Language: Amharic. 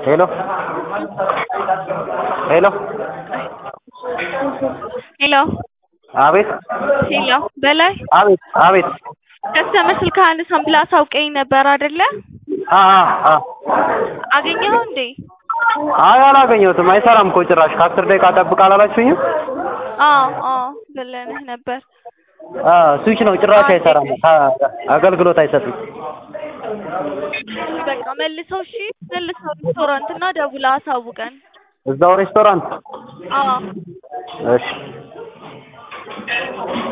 ሄሎ ሄሎ ሄሎ አቤት ሄሎ በላይ አቤት አቤት ከስተመር ስልክ አነሳም ብለህ አሳውቀኝ ነበር አይደለ? አ አ አ አገኘኸው እንዴ? አይ አላገኘሁትም። አይሰራም እኮ ጭራሽ ከአስር ደቂቃ ጠብቅ አላላችሁኝም? አዎ አዎ ብለንህ ነበር። አ ስዊች ነው ጭራሽ አይሰራም። አ- አገልግሎት አይሰጥም። በቃ መልሰው እሺ፣ መልሰው ሬስቶራንት እና ደውለህ አሳውቀን። እዛው ሬስቶራንት አዎ እሺ